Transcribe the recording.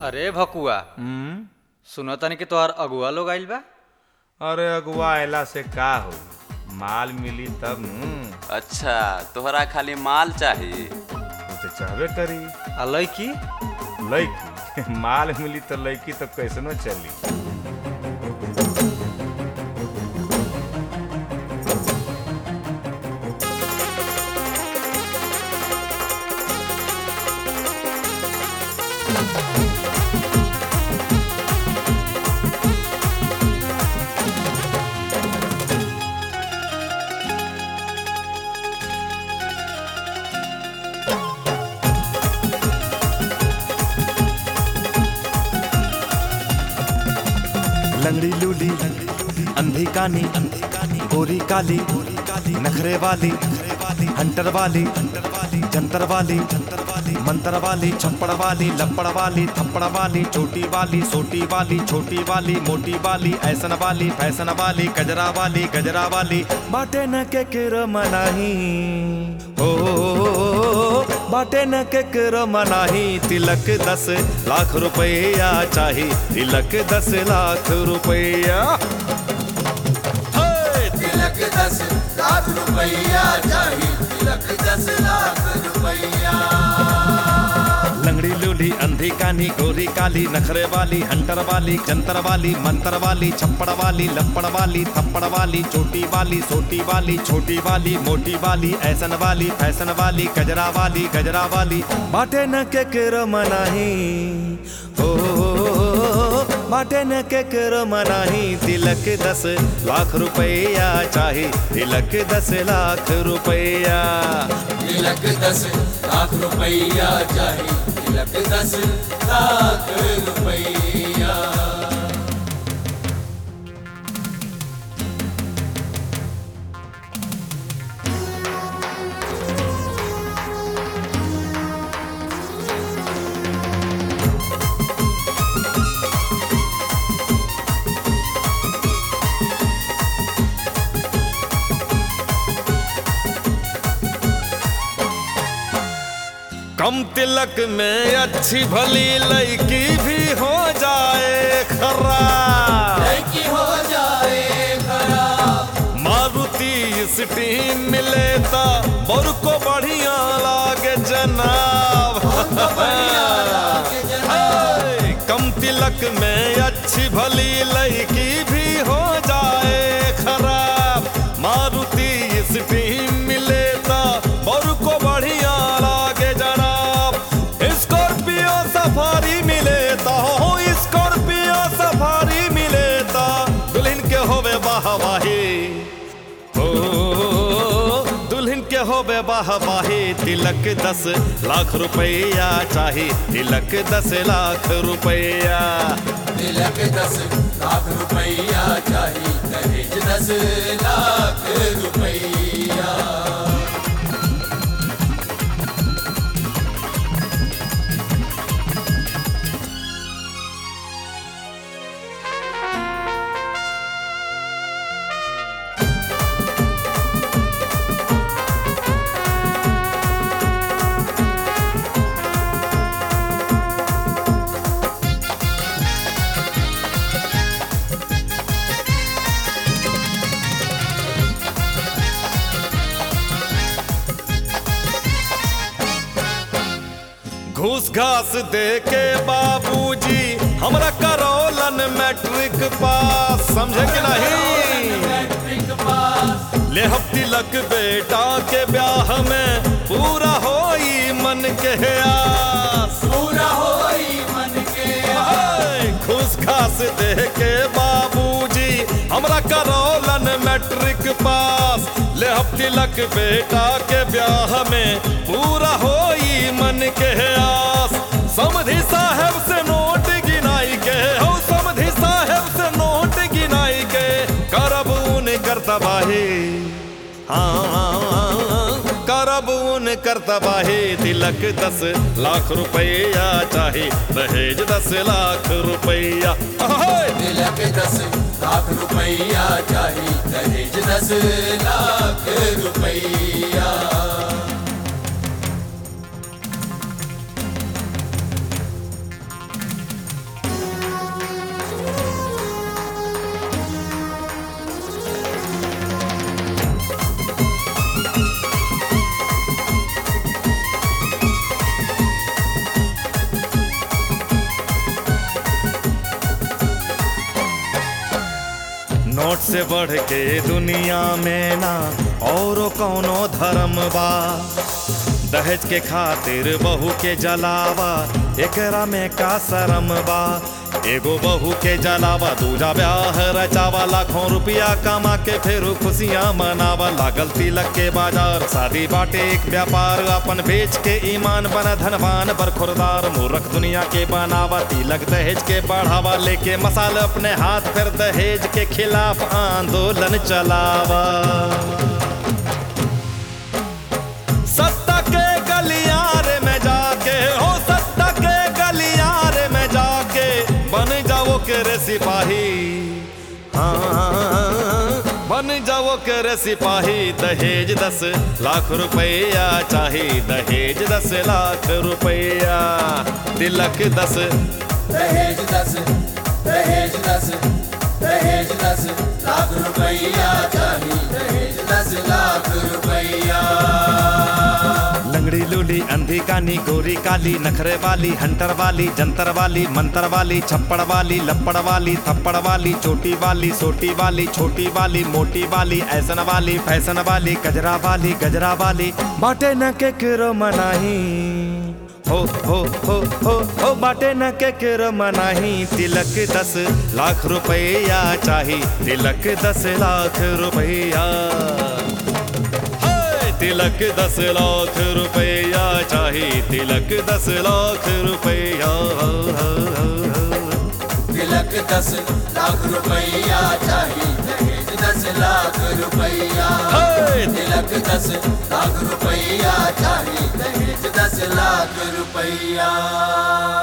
अरे भकुआ हम्म सुनो तनी कि तोहार अगुआ लोग आइल बा अरे अगुआ अयला से का हो माल मिली तब न अच्छा तोहरा खाली माल चाही वो तो चाहबे करी आ लड़की लड़की माल मिली तो लड़की तो कैसनो चली लंगड़ी लूली अंधी कानी गोरी काली नखरे वाली हंटर वाली जंतर वाली मंतर वाली छप्पड़ वाली लपड़ वाली थप्पड़ वाली छोटी वाली सोटी वाली छोटी वाली मोटी वाली ऐसन वाली फैसन वाली गजरा वाली गजरा वाली बाटे न के किर मनाही हो बाटे न के किर मनाही तिलक दस लाख रुपया चाही तिलक दस लाख रुपया तिलक दस लाख रुपया चाहिए तिलक दस लाख रुपया लंगड़ी लूली अंधी कानी गोरी काली नखरे वाली हंटर वाली जंतर वाली मंतर वाली छप्पड़ वाली लपड़ वाली थप्पड़ वाली छोटी वाली सोटी वाली छोटी वाली मोटी वाली ऐसन वाली फैसन वाली गजरा वाली गजरा वाली बाटे न के किर मनाही हो बाटे न के किर मनाही तिलक दस लाख रुपया चाही तिलक दस लाख रुपया तिलक दस लाख रुपया चाहिए तिलक दस लाख रुपया कम तिलक में अच्छी भली लड़की भी हो जाए खराब लड़की हो जाए खराब मारुति स्टीम मिले ता बर को बढ़िया लागे जनाब हाय, कम तिलक में अच्छी भली लड़की भी हो जाए खराब मारुति स्टीम मिले ता बर को बढ़िया लागे जनाब स्कॉर्पियो सफारी मिले ता हो स्कॉर्पियो सफारी मिले ता दुल्हन के होवे वाहवाही हो दुल्हन के होवे वाहवाही तिलक दस लाख रुपया चाही तिलक दस लाख रुपया तिलक दस लाख रुपया चाहिए दहेज दस लाख रुपया घूस घास दे के बाबूजी हमरा करौलन मैट्रिक पास समझे कि नहीं मैट्रिक पास ले हम तिलक बेटा के ब्याह में पूरा होई मन के आस पूरा होई मन के हाय, घूस घास दे के बाबूजी हमरा करौलन मैट्रिक पास ले हम तिलक बेटा के ब्याह में पूरा होई मन के आस समधि साहेब से नोट गिनाई के हो समधि साहेब से नोट गिनाई के करब उन कर तबाही हाँ करब उन कर तबाही तिलक दस लाख रुपया चाही दहेज दस लाख रुपया हाय। तिलक दस लाख रुपया चाहिए दहेज दस लाख रुपया नोट से बढ़ के दुनिया में ना और कौनो धर्म बा दहेज के खातिर बहू के जलावा एकरा में का शरम बा एगो बहू के जलावा दूजा ब्याह रचावा लाखों रुपया कमा के फिर खुशियां मनावा लागल तिलक के बाजार शादी बाटे एक व्यापार अपन बेच के ईमान बना धनवान पर खुरदार मूर्ख दुनिया के बनावा तिलक दहेज के बढ़ावा लेके मसाल अपने हाथ फिर दहेज के खिलाफ आंदोलन चलावा सत्ता के गलियारे में जाके हो सत्ता के गलियारे में जाके बन जाओ के रे सिपाही हाँ बन जाओ के रे सिपाही दहेज दस लाख रुपया चाही दहेज दस लाख रुपया तिलक दस दहेज दस दहेज दस दहेज दस लाख रुपया चाहिए दहेज दस लाख रुपया लंगड़ी लूली अंधी कानी गोरी काली नखरे वाली हंटर वाली जंतर वाली मंतर वाली छप्पड़ वाली लपड़ वाली थप्पड़ वाली चोटी वाली सोटी वाली छोटी वाली मोटी वाली ऐसन वाली फैशन वाली गजरा वाली गजरा वाली बाटे न के किरो मनाही हो हो हो हो हो बाटे न के किरो मनाही तिलक दस लाख रुपया चाही तिलक दस लाख रुपया हाय, तिलक दस लाख रुपया चाहिए तिलक दस लाख रुपया तिलक दस लाख रुपया चाहिए दहेज दस लाख रुपया हाय, तिलक दस लाख रुपया चाहिए दहेज दस लाख रुपया